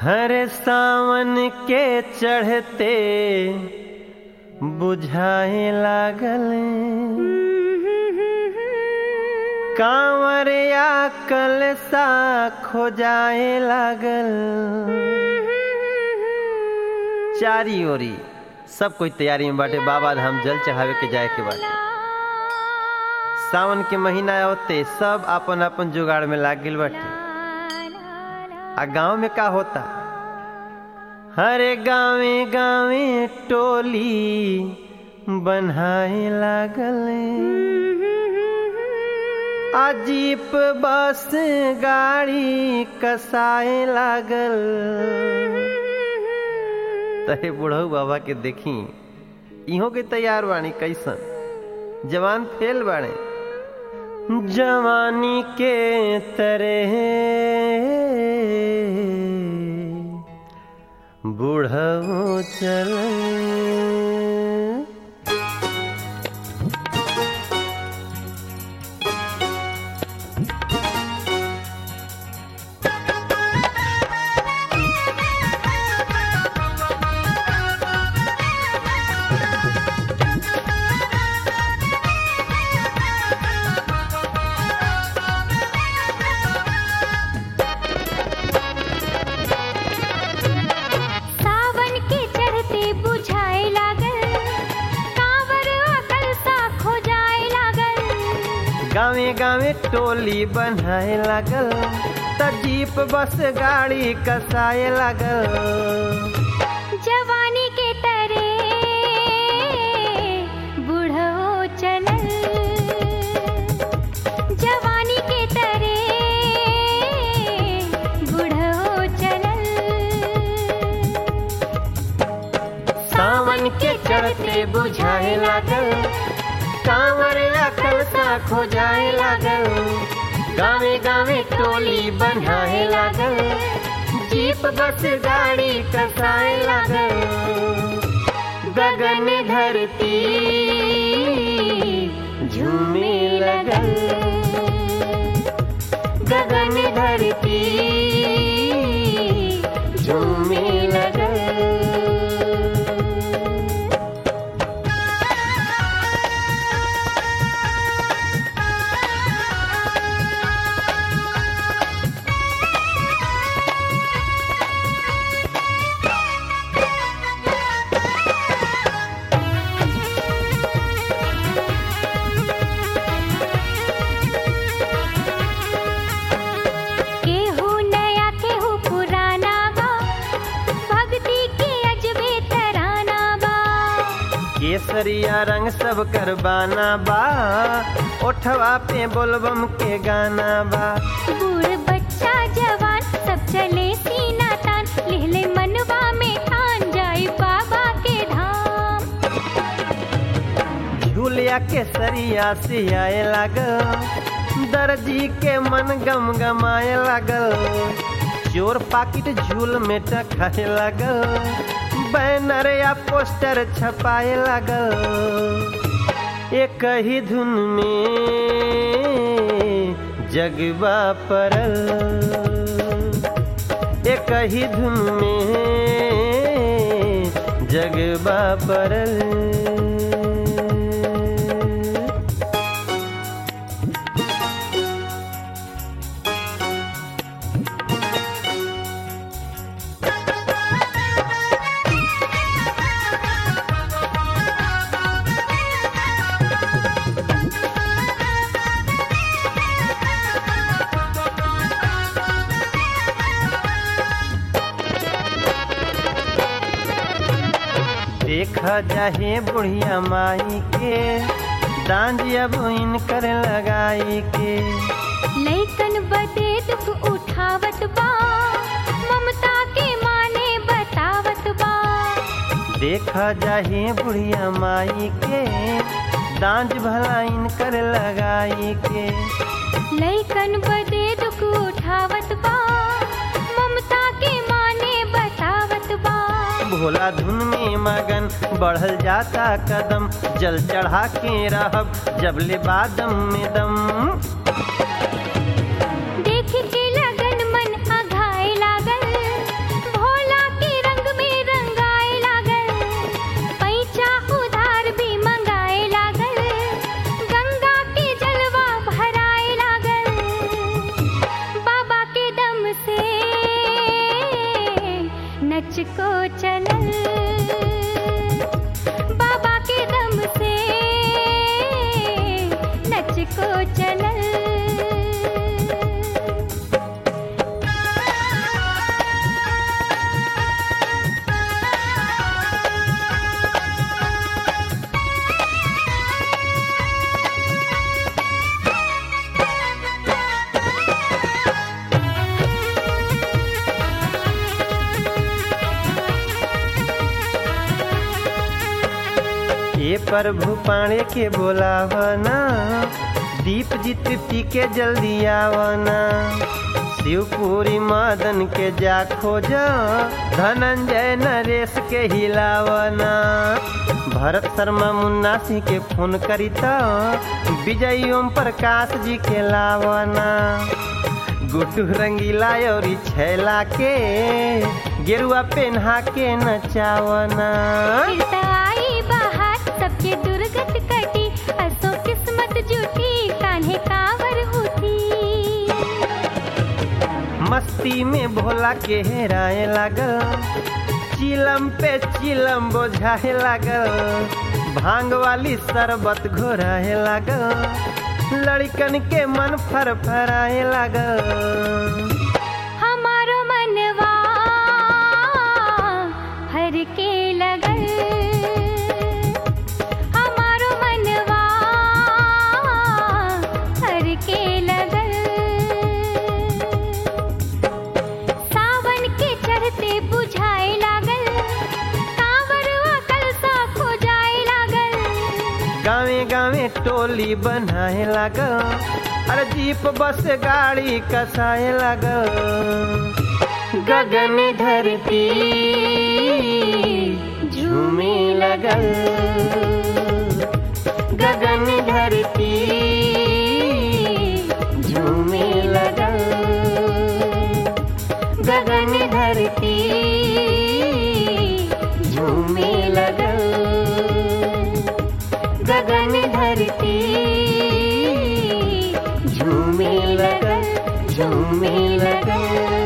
हर सावन के चढ़ते बुझाए लागल कांवरिया कलसा खोजाए लागल चारी ओरी सब कोई तैयारी में बाटे बाबा धाम जल चढ़ावे के जाए के बाटे सावन के महीना होते सब अपन अपन जुगाड़ में लाग गइल बाटे आ गांव में का होता हरे गावे गावे टोली बनाए लागल आ जीप बस गाड़ी कसाए लागल तहे बुढ़ऊ बाबा के देखी इहो के तैयार बाणी कैसन जवान फेल बाणे जवानी के तरह बुढ़ऊ चल सावन के चढ़ते बुझाए लागल कांवर अकल सा खो जाए लागल गावे गावे टोली बनाए लागल त जीप बस गाड़ी कसाए लागल जवानी के तरे बूढ़ो चलल जवानी के तरे बूढ़ो चलल सावन के चढ़ते बुझाए लागल कांवर अकल सा खो जाए लागल गावे गावे टोली बनाए लागल जीप बस गाड़ी कसाए लागल गगन धरती झूमे लगल गगन धरती झूमे लगल केहू नया केहू पुराना बा भक्ति के अजबे तराना बा केसरिया रंग सब करबाना बा ओठवा पे बोलबम के गाना बा बूढ़ बच्चा जवान सब चले सीना तान लेले मनवा में ठान जाई बाबा के धाम झूलिया केसरिया से आए लागल दर्जी के मन गम गमाए लागल चोर पाकिट झूल में टखाए लागल बैनर या पोस्टर छपाए लागल एक ही धुन में जगबा परल एक ही धुन में जगबा परल देख जाहे बुढ़िया माई के डांडिया बुइन कर लगाई के लैकन बदे दुख उठावत बा ममता के माने बतावत बा देख जाहे बुढ़िया माई के डांज भलाइन कर लगाई के लैकन बदे दुख उठावत बा ममता के माने बतावत बा भोला धुन में मगन बढ़ल जाता कदम जल चढ़ा के रहब जब ले बादम में दम देख के लगन मन अघाए लागल प्रभु पाणे के बोलावना दीप जीत पी के जल्दी आवना शिवपुरी मदन के जा खोज धनंजय नरेश के हिलावना भरत शर्मा मुन्ना सिंह के फोन करी त विजय ओम प्रकाश जी के लावना गुड्डू रंगीला और छैला के गेरुआ पेन्हा के नचावना फिर त आई बाहर सबके दुर्गत कटी असो किस्मत जुटी कान्हे कांवर उठी मस्ती में भोला के हेराए लागल चिलम पे चिलम बोझाए लागल भांग वाली शरबत घोराए लागल लड़कन के मन फरफराए लागल हमारो मनवा हर के लगल हमारो मनवा हर के लगल सावन के चढ़ते बुझाए लागल कांवरवा कलसा खो जाए लागल गावे गावे टोली बनाए लागल अरे जीप बस गाड़ी कसाए लागल गगन धरती झूमे लगल गगन धरती झूमे लगल गगन धरती झूमे लगल गगन धरती झूमे लगल झूमे लगल